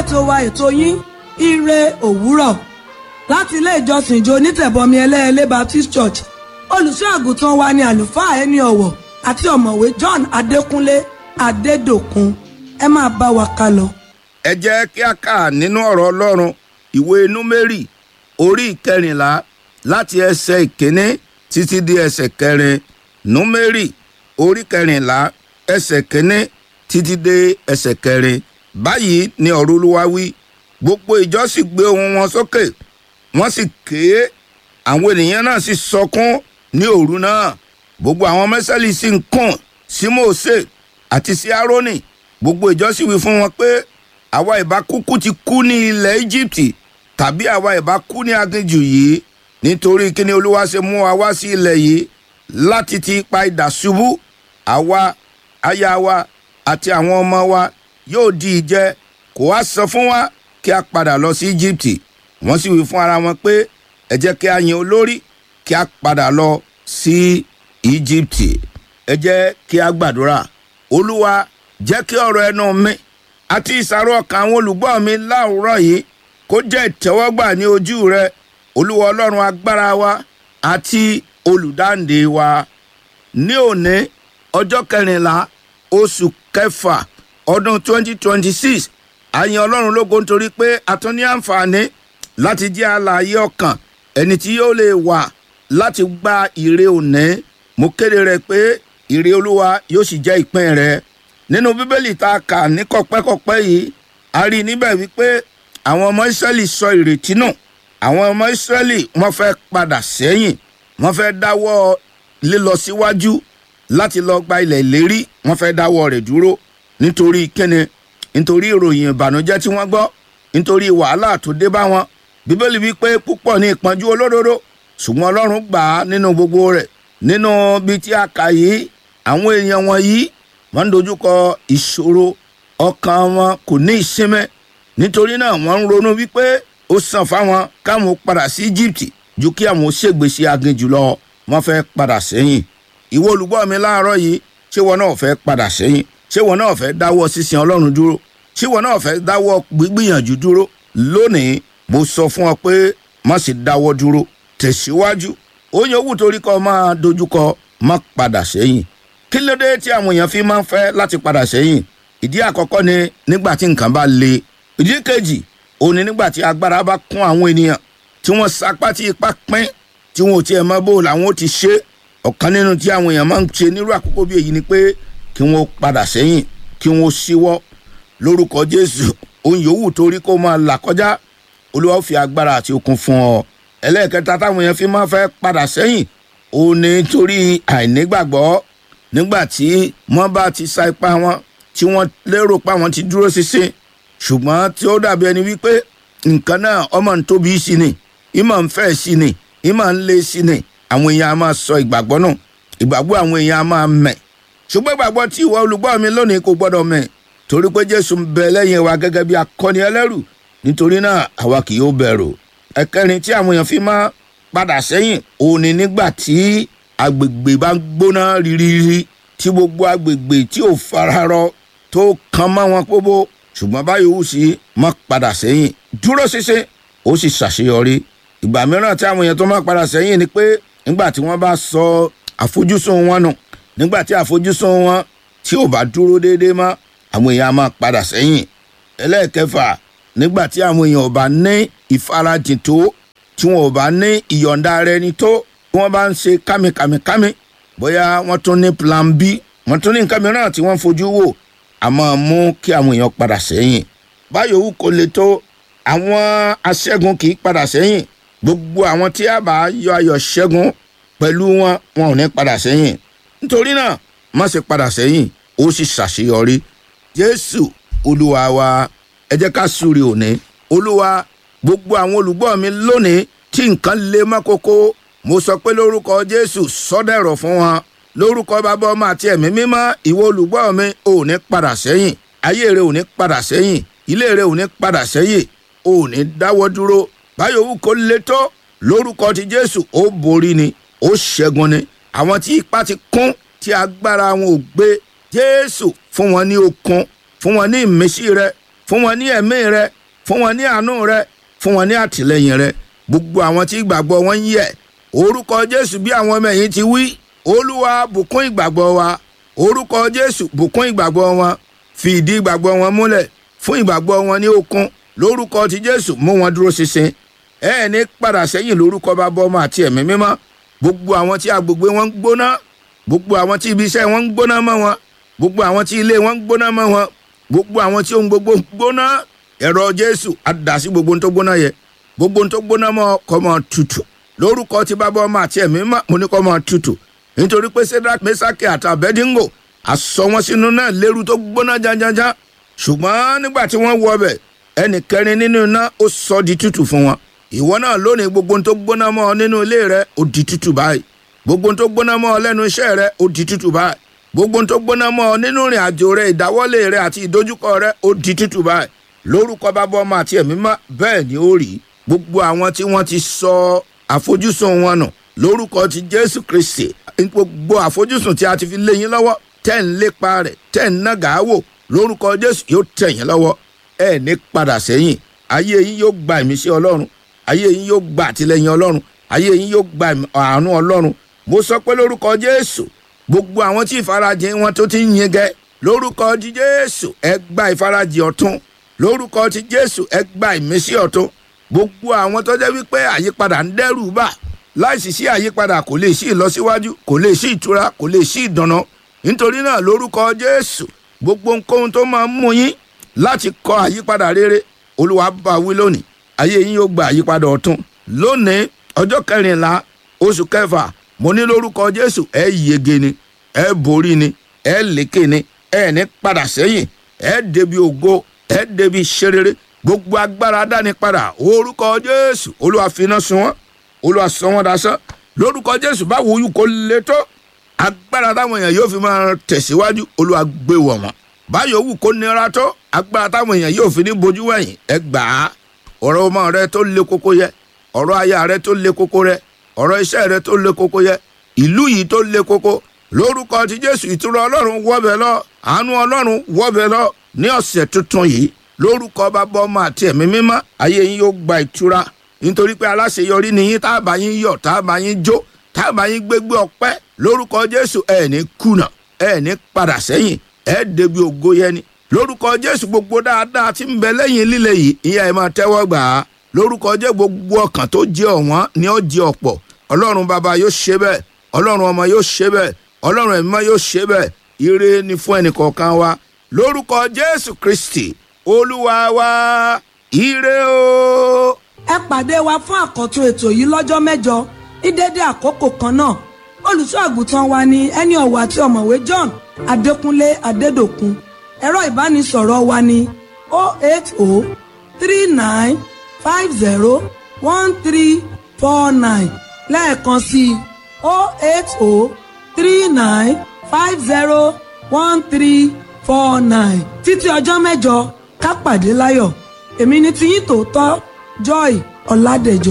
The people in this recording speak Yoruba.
ètò wa ètò yín ire òwúrọ̀ láti ilé ìjọsìn ìjọ onítẹ̀bọmi ẹlẹ́ẹ̀lẹ́ Baptist Church olùṣọ́ àgùntàn wa ni àlùfáà ẹni ọ̀wọ̀ àti ọ̀mọ̀wé John Adékúnlé Adédòkun ẹ máa bá wa ká lọ. ẹ jẹ́ kí a kà nínú ọ̀rọ̀ ọlọ́run ìwé númérì orí ìkẹrìnlá láti ẹsẹ̀ ìkíní títí di ẹsẹ̀ kẹrin númérì orí kẹrìnlá ẹsẹ̀ kíní títí dé ẹsẹ̀ kẹrin báyìí ni ọ̀rọ̀ olúwa wí gbogbo ìjọ sì gbé ohùn wọn sókè wọ́n sì ké àwọn ènìyàn náà sì sọkún ní òru náà gbogbo àwọn mẹ́sàlì sì ń kùn sí Mósè àti sí Árónì gbogbo ìjọ sì wí fún wọn pé àwa ìbá kúkú ti kú ní ilẹ̀ Íjíbítì tàbí àwa ìbá kú ní aginjù yìí nítorí kíni olúwa ṣe mú wa wá sí ilẹ̀ yìí láti ti ipa idà ṣubú àwa aya wa àti àwọn ọmọ wa yóò di ìjẹ kò wá sọ fún wa kí a padà lọ sí Íjíbítì wọ́n sì wí fún ara wọn pé ẹ jẹ́ kí a yan olórí kí a padà lọ sí Íjíbítì ẹ jẹ́ kí a gbàdúrà olúwa jẹ́ kí ọ̀rọ̀ ẹnu mi àti ìsàrò ọkàn àwọn olùgbọ́ mi láwùrọ̀ yìí kó jẹ́ ìtẹ́wọ́gbà ní ojú rẹ olúwa ọlọ́run agbára wa àti olùdáǹdè wa ní òní ọjọ́ kẹrìnlá oṣù kẹfà ọdún 2026 a yìn ọlọ́run lógo nítorí pé a tún ní àǹfààní láti jẹ́ alààyè ọkàn ẹni tí yóò lè wà láti gba ìre òní mo kéde rẹ pé ìre olúwa yóò sì jẹ́ ìpín rẹ nínú bíbélì tá a kà ní kọpẹ́kọpẹ́ yìí a rí i níbẹ̀ wípé àwọn ọmọ ìsírẹ́lì sọ ìrètí nù àwọn ọmọ ìsírẹ́lì wọ́n fẹ́ padà sẹ́yìn wọ́n fẹ́ dáwọ́ lílọ síwájú láti lọ gba ilẹ̀ ìlérí wọ́n fẹ́ dáwọ́ rẹ̀ dúró nítorí kíni nítorí ìròyìn ìbànújẹ́ tí wọ́n gbọ́ nítorí wàhálà tó dé bá wọn bíbélì wípé púpọ̀ ní ìpọ́njú olódodo ṣùgbọ́n ọlọ́run gbà á nínú gbogbo rẹ̀ nínú bíi tí a kà yìí àwọn èèyàn wọ̀nyí wọ́n ń dojúkọ ìṣòro ọkàn wọn kò ní ìsinmi nítorí náà wọ́n ń ronú wípé ó sàn fáwọn káwọn padà sí Egypt ju kí àwọn ṣègbèsè aginjù lọ wọ́n fẹ́ padà sẹ́yìn ìwọ olùgbọ́ mi láàárọ̀ yìí ṣé wọn náà fẹ́ padà sẹ́yìn ṣé wọn náà fẹ́ dáwọ́ sísin Ọlọ́run dúró ṣé wọn náà fẹ́ dáwọ́ gbígbìyànjú dúró lónìí mo sọ fún ọ pé má sì dáwọ́ dúró tẹ̀síwájú ó yẹ owó torí kọ́ máa dojúkọ má padà sẹ́yìn kí ló dé tí àwọn èèyàn fi máa ń fẹ́ láti padà sẹ́yìn ìdí àkọ́kọ́ ni nígbà tí nǹkan bá le ìdí kejì òun ni nígbà tí agbára bá kún àwọn ènìyàn tí wọ́n sapá tí ipá pín tí wọn ò tiẹ̀ mọ bó làwọn ó ti ṣe ọ̀kan nínú tí àwọn èèyàn máa ń ṣe nírú àkókò bí èyí ni pé kí wọ́n padà sẹ́yìn kí wọ́n síwọ́ lórúkọ Jésù ohun yòówù torí kó máa là kọjá Olúwa ó fi agbára àti okun fún ọ ẹlẹ́ẹ̀kẹta táwọn èèyàn fi máa fẹ́ padà sẹ́yìn òun ni torí àìnígbàgbọ́ nígbà tí wọ́n bá ti sa ipá wọn tí wọ́n lérò pé àwọn ti dúró ṣinṣin ṣùgbọ́n tí ó dàbí ẹni wípé nǹkan náà ọmọ ń tóbi sí ni ìmọ̀ ń fẹ́ sí ni ìmọ̀ ń lé sí ni àwọn èèyàn á máa sọ ìgbàgbọ́ nù ìgbàgbọ́ àwọn èèyàn á máa mẹ̀ ṣùgbọ́n ìgbàgbọ́ tí ìwọ olùgbọ́ mi lónìí kò gbọ́dọ̀ mẹ̀ torí pé Jésù ń bẹ lẹ́yìn wa gẹ́gẹ́ bí akọni ẹlẹ́rù nítorí náà àwa kì yóò bẹ̀rù ẹ̀kẹrin tí àwọn èèyàn fi máa padà sẹ́yìn òun ni nígbà tí agbègbè bá ń gbóná rírírí tí gbogbo agbègbè tí ò fararọ tó kan mọ́ wọn pópó ṣùgbọ́n báyìí ó sì má padà sẹ́yìn dúró ṣinṣin ó sì ṣàṣeyọrí ìgbà mìíràn tí àwọn èèyàn tó máa padà sẹ́yìn ni pé nígbà tí wọ́n bá sọ àfojúsùn wọn nù nígbà tí àfojúsùn wọn tí ò bá dúró déédéé mọ́ àwọn èèyàn á máa padà sẹ́yìn ẹlẹ́ẹ̀kẹfà nígbà tí àwọn èèyàn ò bá ní ìfarajìn tó tí wọn ò bá ní ìyọ̀ǹda ara ẹni tó tí wọ́n bá ń ṣe kámikàmikàmi bóyá wọ́n tún ní plan b wọ́n tún ní nǹkan mìíràn tí wọ́n fojú wò a máa mú kí àwọn èèyàn padà sẹ́yìn báyọ̀ wù kó le tó àwọn aṣẹ́gun kì í padà sẹ́yìn gbogbo àwọn tí a bá yọ ayọ̀ ṣẹ́gun pẹ̀lú wọn wọn ò ní padà sẹ́yìn nítorí náà má ṣe padà sẹ́yìn ó sì ṣàṣeyọrí jésù olúwa wa ẹ jẹ́ ká súre òní olúwa gbogbo àwọn olùgbọ́ mi lónìí tí nǹkan le mọ́ kókó mo sọ pé lórúkọ jésù sọ́dẹ̀rọ̀ fún wọn lórúkọ bàbá ọmọ àti ẹ̀mí mímọ́ ìwọ olùgbọ́ mi ò ní padà sẹ́yìn ayé rẹ ò ní padà sẹ́yìn ilé rẹ ò ní padà sẹ́yìn ò ní dáwọ́ dúró báyọ̀ wù kó le tó lórúkọ ti jésù ó borí ni ó ṣẹ́gun ni àwọn tí ipá ti kún tí agbára wọn ò gbé jésù fún wọn ní okun fún wọn ní ìmísí rẹ fún wọn ní ẹ̀mí rẹ fún wọn ní àánú rẹ fún wọn ní àtìlẹyìn rẹ gbogbo àwọn tí ìgbàgbọ́ wọn ń yẹ orúkọ jésù bí àwọn ọmọ ẹ̀yìn ti wí olúwa bùkún ìgbàgbọ́ wa orúkọ jésù bùkún ìgbàgbọ́ wọn fi ìdí ìgbàgbọ́ wọn múlẹ̀ fún ìgbàgbọ́ wọn ní okun lórúkọ ti jésù mú wọn dúró ṣinṣin ẹ ẹ ní padà sẹ́yìn lórúkọ bàbá ọmọ àti ẹ̀mí mímọ́ gbogbo àwọn tí agbègbè wọn ń gbóná gbogbo àwọn tí ibi iṣẹ́ wọn ń gbóná mọ́ wọn gbogbo àwọn tí ilé wọn ń gbóná mọ́ wọn gbogbo àwọn tí ohun gbogbo ń gbóná ẹ̀rọ jésù àdásí gbogbo ohun tó gbóná yẹ gbogbo ohun tó gbóná mọ́ kó máa tutù lórúkọ tí bàbá ọmọ àti ẹ̀mí mímọ́ mo ní kó máa tutù nítorí pé sedrak mesaki àti abedingo àsọ wọn sínú náà lérú tó gbóná janjanjan ṣùgbọ́n nígbà tí wọ́n wọ ọbẹ̀ ẹnì kẹrin nínú iná ó sọ di tútù fún wọn ìwọ náà lónìí gbogbo ohun tó gbóná mọ́ ọ nínú ilé rẹ ó di tútù báyìí gbogbo ohun tó gbóná mọ́ ọ lẹ́nu iṣẹ́ rẹ ó di tútù báyìí gbogbo ohun tó gbóná mọ́ ọ nínú ìrìn àjò rẹ ìdáwọ́lé rẹ àti ìdojúkọ rẹ ó di tútù báyìí lórúkọ bàbá ọmọ àti ẹ̀mí mọ́ bẹ́ẹ̀ ni ó rí gbogbo àwọn tí wọ́n ti sọ àfojúsùn wọn nù lórúkọ ti jésù kristi gbogbo àfojúsùn tí a ti fi lé yín lọ́wọ́ tẹ́ ń lépa rẹ̀ tẹ́ ń nàgà wò lórúkọ jésù yóò tẹ̀ yín lọ́wọ́ ẹ ní padà sẹ́yìn ayé yín yóò gba ìmísí ọlọ́run ayé yín yóò gba àtìlẹyìn ọlọ́run ayé yín yóò gba àánú ọlọ́run mo sọ pé lórúkọ jésù gbogbo àwọn tí ìfarajìn wọn tó ti ń yin gẹ lórúkọ ti jésù ẹ gba ìfarajìn ọ̀tún lórúkọ ti jésù ẹ gba ìmísí ọ̀tún gbogbo àwọn tó jẹ́ wípé àyípadà ń dẹ́rù bà láìsí sí àyípadà kò lè sí ìlọsíwájú kò lè sí ìtura kò lè sí ìdáná nítorí náà lórúkọ jésù gbogbo nǹkan tó máa ń mú yín láti kọ àyípadà rere olúwa bá wí lónìí ayé yín yóò gba àyípadà ọ̀tún lónìí ọjọ́ kẹrìnlá oṣù kẹfà mo ní lórúkọ jésù ẹ yege ni ẹ borí ni ẹ lékè ni ẹ ní padà sẹ́yìn ẹ débi ògo ẹ débi ṣerere gbogbo agbára dání padà orúkọ jésù olúwa finá sun wọn olúwa sọ wọn dasán lórúkọ jésù báwo yìí kò le tó agbára táwọn èèyàn yóò fi máa tẹ̀síwájú olúwa gbé wọ̀ wọ́n báyọ̀ wù kó nira tó agbára táwọn èèyàn yóò fi ní bojú wẹ̀yìn ẹ gbà á ọ̀rọ̀ ọmọ rẹ tó le koko yẹ ọ̀rọ̀ aya rẹ tó le koko rẹ ọ̀rọ̀ iṣẹ́ rẹ tó le koko yẹ ìlú yìí tó le koko lórúkọ ti jésù ìtura ọlọ́run wọ́bẹ̀ lọ àánú ọlọ́run wọ́bẹ̀ lọ ní ọ̀sẹ̀ tuntun yìí lórúkọ bàbá ọmọ àti ẹ̀mí mímọ́ ayé yín yóò gba ìtura nítorí pé aláṣeyọrí ni yín tá a bá yín yọ̀ tá a bá yín jó tá a bá yín gbégbé ọpẹ́ lórúkọ jésù ẹ̀ ní kùnà ẹ̀ ní padà sẹ́yìn ẹ̀ débi ògo yẹni lórúkọ jésù gbogbo dáadáa tí ń bẹ lẹ́yìn líle yìí ìyá ẹ̀ máa tẹ́wọ́ gbà á lórúkọ jẹ́ gbogbo ọkàn tó jẹ́ ọ̀wọ́n ni ó jẹ́ ọ̀pọ̀ ọlọ́run bàbá yóò ṣe bẹ́ẹ̀ ọlọ́run ọmọ yóò ṣe bẹ́ẹ̀ ọlọ́run ẹ̀mí yóò ṣe bẹ́ẹ̀ ire ni fún ẹnìkọ̀ọ̀kan wa lórúkọ jésù kristi olúwa wa ire o. ẹ pàdé wa fún àkọ́tún ètò yìí lọ́jọ́ mẹ́jọ ní dédé àkókò kan náà olùṣọ́ àgùntàn wa ni ẹni ọ̀wọ̀ àti ọ̀mọ̀wé john adékúnlé adédòkun ẹ̀rọ ìbánisọ̀rọ̀ wa ni 08039501349 lẹ́ẹ̀kan sí i 08039501349 títí ọjọ́ mẹ́jọ ká pàdé láyọ̀ èmi ni tiyín tòótọ́ joy ọ̀làdẹ̀jọ.